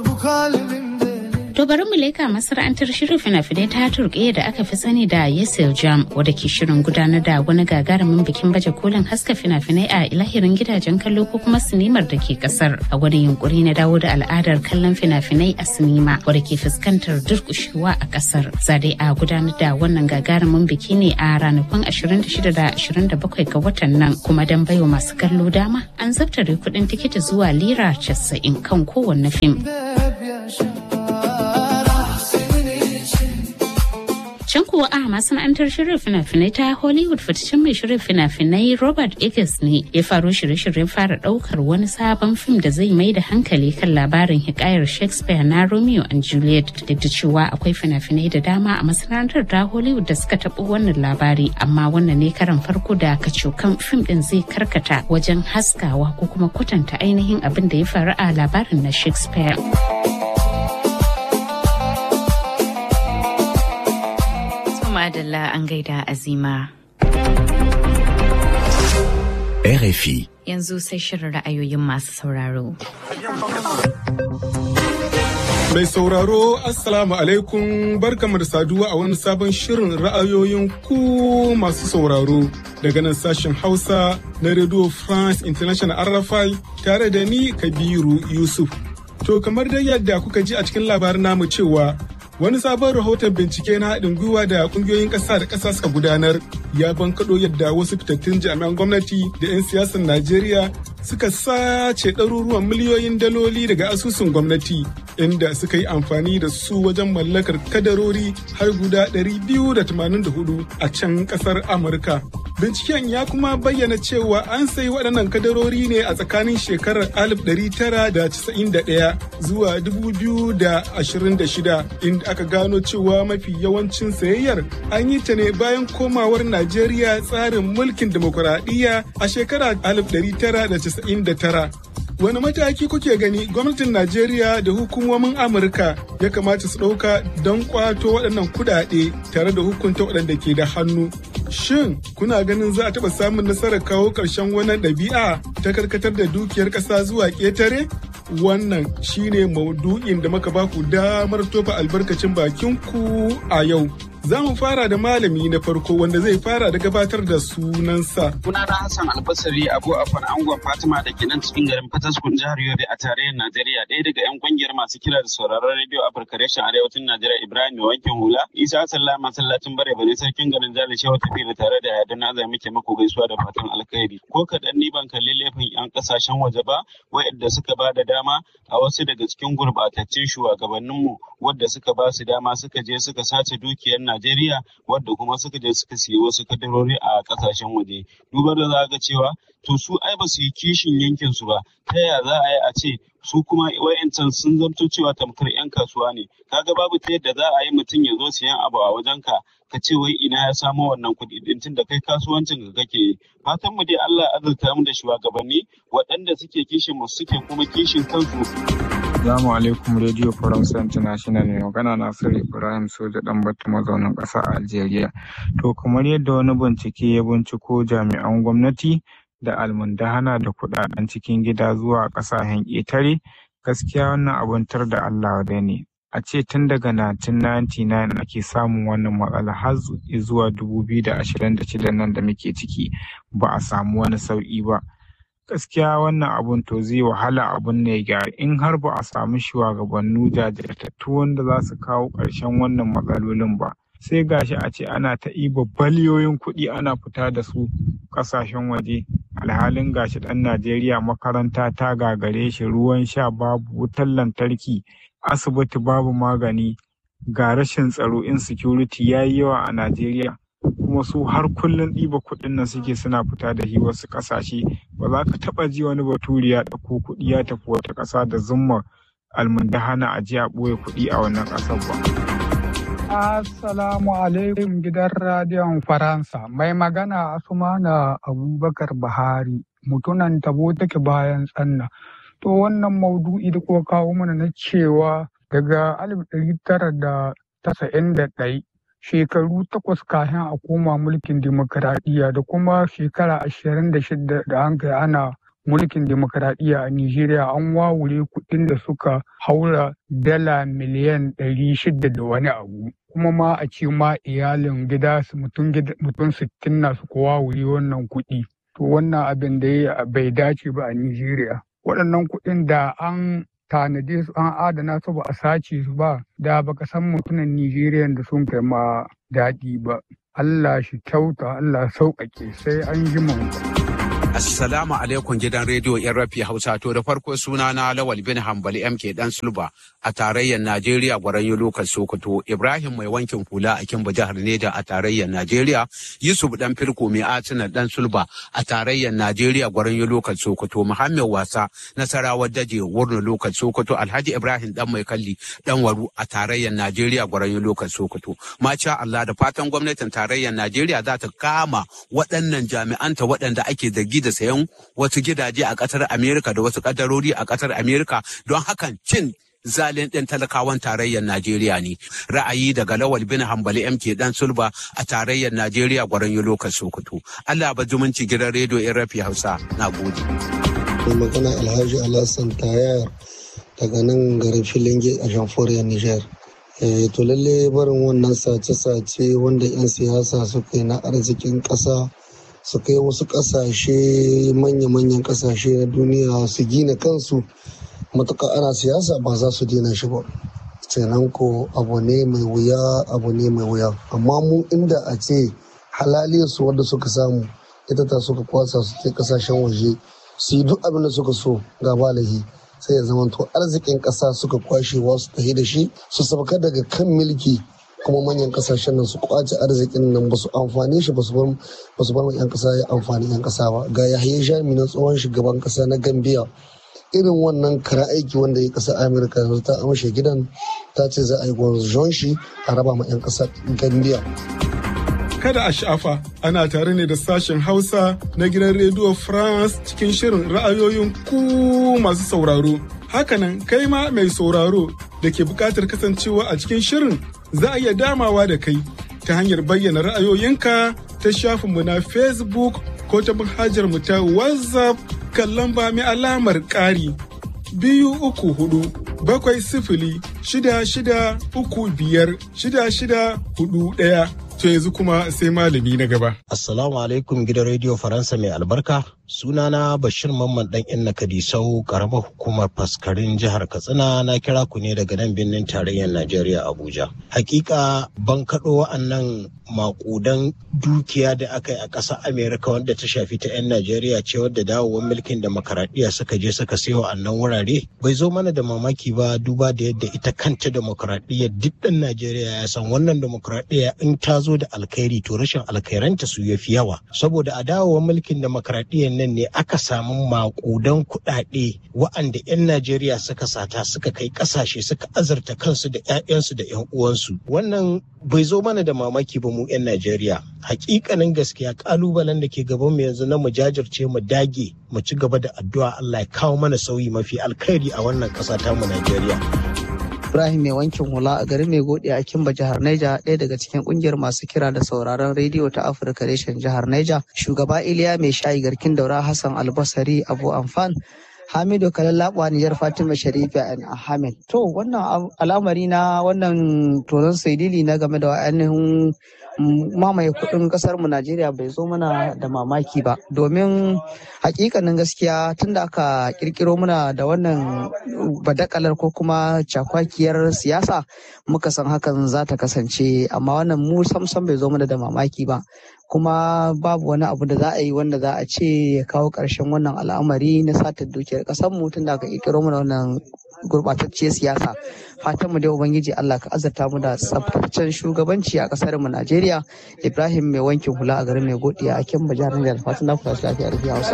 To bari mu leka masana'antar shirin fina-finai ta turkiya da aka fi sani da Yesel Jam wadda ke shirin gudanar da wani gagarumin bikin baje kolin haska fina-finai a ilahirin gidajen kallo ko kuma sinimar da ke kasar a wani yunkuri na dawo da al'adar kallon fina-finai a sinima wadda ke fuskantar durkushewa a kasar. Zade a gudanar da wannan gagarumin biki ne a ranakun 26 da 27 ga watan nan kuma don baiwa masu kallo dama an zabtare kuɗin tikiti zuwa lira 90 kan kowanne fim. Can kuwa a masana'antar shirin fina-finai ta Hollywood fitaccen mai shirin fina-finai Robert Eggers ne ya faro shirye-shiryen fara daukar wani sabon fim da zai mai da hankali kan labarin hikayar Shakespeare na Romeo and Juliet duk da cewa akwai fina-finai da dama a masana'antar ta Hollywood da suka taɓo wannan labari amma wannan ne karan farko da kacokan fim din zai karkata wajen haskawa ko kuma kwatanta ainihin abin da ya faru a labarin na Shakespeare. Madalla an gaida azima. RFI. Yanzu sai shirin ra'ayoyin masu sauraro. Mai sauraro Assalamu alaikum barkamu da saduwa a wani sabon shirin ra'ayoyin ku masu sauraro daga nan sashen Hausa na Radio France International RFI tare da ni Kabiru Yusuf. To kamar dai yadda kuka ji a cikin labarin namu cewa wani sabon rahoton bincike na haɗin gwiwa da ƙungiyoyin ƙasa da ƙasa suka gudanar ya bankaɗo yadda wasu fitattun jami'an gwamnati da 'yan siyasar najeriya suka sace ɗaruruwan miliyoyin daloli daga asusun gwamnati inda suka yi amfani da su wajen mallakar kadarori har guda 284 a can ƙasar amurka binciken ya kuma bayyana cewa an sayi waɗannan kadarori ne a tsakanin shekarar 1991 zuwa 2026 inda aka gano cewa mafi yawancin sayayyar an yi ta ne bayan komawar Najeriya tsarin mulkin demokuraɗiyya a shekarar 1999. Wani mataki kuke gani gwamnatin Najeriya da hukumomin Amurka ya kamata su ɗauka don ƙwato waɗannan kuɗaɗe tare da hukunta waɗanda ke da hannu. Shin kuna ganin za a taɓa samun nasarar kawo ƙarshen wannan ɗabi'a ta karkatar da dukiyar ƙasa zuwa ƙetare? Wannan shine maudu'in da muka baku damar tofa albarkacin bakinku a yau. Za mu fara da malami na farko wanda zai fara da gabatar da sunansa. Sunana Hassan Albasari Abu Afan Angon Fatima da ke nan cikin garin Fataskun jihar Yobe a tarayyar Najeriya ɗaya daga 'yan kungiyar masu kira da sauraron rediyo Afirka reshen arewacin Najeriya Ibrahim mai wankin hula. Isa Sallah masallacin bare bare sarkin garin Jali Shehu tafi da tare da Yadda Azai muke mako gaisuwa da fatan alkhairi. Ko kaɗan ni ban kalli laifin 'yan ƙasashen waje ba waɗanda suka ba da dama a wasu daga cikin gurɓataccen shugabanninmu wadda suka ba su dama suka je suka sace dukiyar Najeriya wadda kuma suka je suka siya wasu kadarori a kasashen waje. Dubar da za ga cewa to su ai ba su yi kishin yankin su ba ta yaya za a yi a ce su kuma wayancan sun zamto cewa tamkar 'yan kasuwa ne kaga babu ta yadda za a yi mutum ya zo siyan abu a wajen ka ka ce wai ina ya samo wannan kuɗi din tun da kai kasuwancin ka kake yi fatan mu dai Allah ya azurta mu da shugabanni waɗanda suke kishin mu suke kuma kishin kansu Assalamu alaikum Radio France International ne magana Nasiru Ibrahim Soja dan batu mazaunin ƙasa a Algeria. To kamar yadda wani bincike ya binciko jami'an gwamnati da almundahana da kudaden cikin gida zuwa ƙasashen ƙetare gaskiya wannan abun tar da Allah wadai ne. A ce tun daga 1999 ake samun wannan matsala har zuwa 2026 nan da muke ciki ba a samu wani sauƙi ba. gaskiya wannan abun to zai wahala abun ne gyara in har ba a samu shugabannu jajirtattu wanda za su kawo ƙarshen wannan matsalolin ba sai gashi a ce ana ta iba baliyoyin kuɗi ana fita da su ƙasashen waje alhalin gashi ɗan najeriya makaranta ta gagare shi ruwan sha babu wutar lantarki asibiti babu magani ga rashin tsaro insecurity ya yi yawa a najeriya kuma su har kullum ɗiba kuɗin nan suke suna fita da shi wasu ƙasashe ba za ka taɓa ji wani baturi ya ɗauko kuɗi ya tafi wata ƙasa da zumma almundahana a ji a ɓoye kuɗi a wannan ƙasar ba. Assalamu alaikum gidan radiyon Faransa mai magana Asumana Abubakar Buhari mutunan tabo take bayan tsanna. To wannan maudu'i da kuka kawo mana na cewa daga alif ɗari tara da tasa'in da ɗai shekaru takwas kafin a koma mulkin dimokuraɗiyya da kuma shekara ashirin da shida da an kai ana mulkin demokaradiyya a Nijeriya an wawure kuɗin da suka haura dala miliyan ɗari shida da wani abu. Kuma ma a ce ma iyalin gida mutum sittin na suka wawure wannan kuɗi. To wannan abin da ya bai dace ba a Nijeriya. Waɗannan kuɗin da an tanade su an adana su ba a sace su ba da baka san mutumin Nijeriya da sun kai ma daɗi ba. Allah shi kyauta Allah sauƙaƙe sai an ji mu. Assalamu alaikum gidan rediyo yan rafi Hausa to da farko suna na Lawal bin Hambali MK dan Sulba a tarayyar Najeriya gwaran lokal Sokoto Ibrahim mai wankin hula a Kimba jihar Neja a tarayyar Najeriya Yusuf dan Firko mai Atina dan Sulba a tarayyar Najeriya gwaran lokal Sokoto Muhammad Wasa Nasarawa Daje Wurno lokal Sokoto Alhaji Ibrahim dan mai kalli dan Waru a tarayyar Najeriya gwaran lokal Sokoto Masha Allah da fatan gwamnatin tarayyar Najeriya za ta kama waɗannan jami'anta waɗanda ake da da sayan wasu gidaje a ƙasar Amerika da wasu ƙadarori a ƙasar Amerika don hakan cin zalin ɗin talakawan tarayyar Najeriya ne. Ra'ayi daga Lawal bin Hambali MK Dan Sulba a tarayyar Najeriya gwaran yi lokacin Sokoto. Allah ba zumunci gidan rediyo in rafi Hausa. Na gode. Mai magana Alhaji Alhassan Tayar daga nan garin Filinge a Jamforiyar Nijar. to lalle barin wannan sace-sace wanda 'yan siyasa suka yi na arzikin ƙasa su kai wasu ƙasashe manya-manyan ƙasashe na duniya su gina kansu matuƙa ana siyasa ba za su daina shi ba sannan ko abu ne mai wuya abu ne mai wuya amma mu inda a ce halaliyar su wanda suka samu ita ta suka kwasa su ke kasashen waje su yi duk abin da suka so ga balahi sai ya zama to arzikin ƙasa suka kwashe wasu tahi da shi su sauka daga kan milki kuma manyan kasashen nan su kwace arzikin nan ba su amfani shi ba su bar yan kasa ya amfani yan kasa ba ga yahaya jami na tsohon shugaban kasa na gambia irin wannan kara aiki wanda ya kasa amurka yanzu ta amshe gidan ta ce za a yi gwanzon shi a raba ma yan kasa gambia kada a sha'afa ana tare ne da sashen hausa na gidan rediyo france cikin shirin ra'ayoyin ku masu sauraro hakanan kai ma mai sauraro da ke bukatar kasancewa a cikin shirin za a iya damawa da kai ta hanyar bayyana ra'ayoyinka ta shafinmu na facebook ko ta manhajar mu ta whatsapp kan lamba mai alamar ƙari biyu uku hudu bakwai sifili shida shida uku biyar shida shida hudu ɗaya to yanzu kuma sai malami na gaba. Assalamu alaikum gidan rediyo Faransa mai albarka. Sunana Bashir Mamman dan Inna Kadisau karamar hukumar faskarin jihar Katsina na kira ku ne daga nan birnin tarayyar Najeriya Abuja. Hakika ban kaɗo wa'annan makudan dukiya da aka yi a ƙasar Amerika wanda ta shafi ta 'yan Najeriya ce wadda dawowar mulkin demokaradiyya suka je suka sai wa'annan wurare. Bai zo mana da mamaki ba duba da yadda ita kanta demokaradiyya duk ɗan Najeriya ya san wannan demokaradiyya in ta zo da alkhairi to rashin alkhairanta su ya fi yawa. Saboda a dawowar mulkin demokaradiyyar nan ne aka samu makudan kuɗaɗe wa'anda 'yan Najeriya suka sata suka kai ƙasashe suka azurta kansu da 'ya'yansu da 'yan uwansu. Wannan bai zo mana da mamaki ba mu 'yan Najeriya. Hakikanin gaskiya kalubalen da ke gaban mu yanzu na mu jajirce mu dage mu ci gaba da addu'a Allah ya kawo mana sauyi mafi alkhairi a wannan ƙasa ta mu Najeriya. Ibrahim mai wankin hula a garin mai gode a Kimba jihar Neja ɗaya daga cikin kungiyar masu kira da sauraron rediyo ta Afirka reshen jihar Neja. Shugaba Iliya mai shayi garkin daura Hassan Albasari Abu Amfan Hamidu Kalallaɓa Nijar Fatima Sharifa and Ahmed. To wannan al'amari na wannan tonon saidili na game da ainihin mamaye kudin kasar mu Najeriya bai zo mana da mamaki ba domin hakikanin gaskiya tunda aka kirkiro muna da wannan badakalar ko kuma cakwakiyar siyasa muka san hakan za ta kasance amma wannan mu samsam bai zo mana da mamaki ba kuma babu wani abu da za a yi wanda za a ce ya kawo ƙarshen wannan al'amari na satar dukiyar ƙasar mu tun da aka ƙirƙiro mana wannan gurɓatacciyar siyasa fatan mu dai ubangiji Allah ka azurta mu da tsaftataccen shugabanci a ƙasar mu Najeriya Ibrahim mai wankin hula a garin mai godiya a Kimba jihar Niger fatan na kula lafiya da Hausa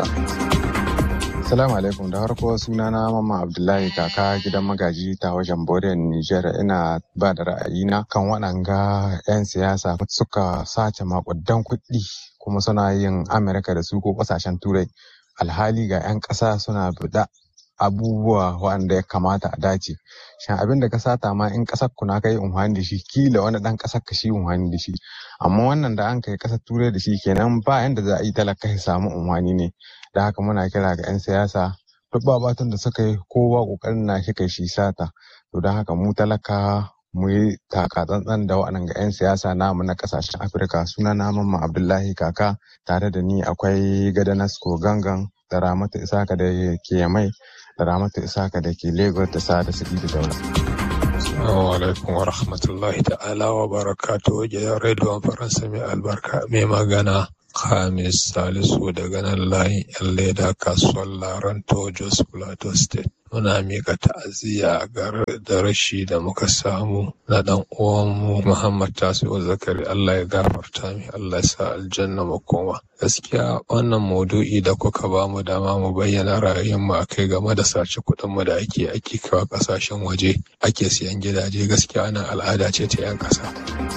Assalamu alaikum da harko sunana Mama Abdullahi kaka gidan magaji ta wajen Bodin Nijar ina ba da ra'ayina kan waɗanga 'yan siyasa suka sace makudan kuɗi kuma suna yin Amerika da su ko ƙasashen Turai alhali ga 'yan ƙasa suna buɗa abubuwa waɗanda ya kamata a dace shin abin da ka sata ma in ƙasar ku na kai unhani da shi kila wani ɗan ƙasar ka shi unhani da shi amma wannan da an kai ƙasar turai da shi kenan ba yanda za a yi talaka ya samu unhani ne da haka muna kira ga 'yan siyasa duk babatun da suka yi kowa ƙoƙarin na shi kai shi sata to don haka mu talaka mu yi taka tsantsan da waɗannan 'yan siyasa namu na ƙasashen afirka suna na mamman abdullahi kaka tare da ni akwai gadanasko gangan da ramatu isaka da ke mai da ramatu isaka da ke lagos da sada su da daula. Assalamu alaikum wa rahmatullahi ta'ala wa barakatu gidan rediyon faransa mai albarka mai magana Khamis Salisu daga nan layin yan leda kasuwar Laranto Jos Plateau State. Muna miƙa ta'aziyya da rashi da muka samu na ɗan uwanmu Muhammad Tasi'u Zakari Allah ya gafarta mi Allah ya sa aljanna makoma. Gaskiya wannan maudu'i da kuka ba mu dama mu bayyana ra'ayinmu a kai game da sace kuɗin mu da ake ake kawo ƙasashen waje ake siyan gidaje gaskiya wannan al'ada ce ta 'yan ƙasa.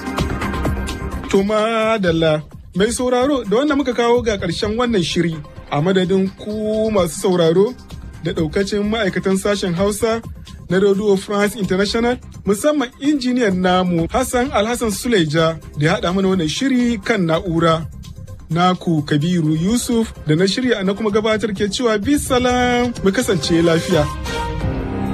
Tuma Dalla mai sauraro da wanda muka kawo ga ƙarshen wannan shiri a madadin ku masu sauraro da ɗaukacin ma'aikatan sashen Hausa na Radio France International musamman injiniyan namu Hassan Alhassan Suleja da ya haɗa mana wannan shiri kan na'ura. Naku Kabiru Yusuf da na shirya na kuma gabatar ke cewa bisalam mu kasance lafiya.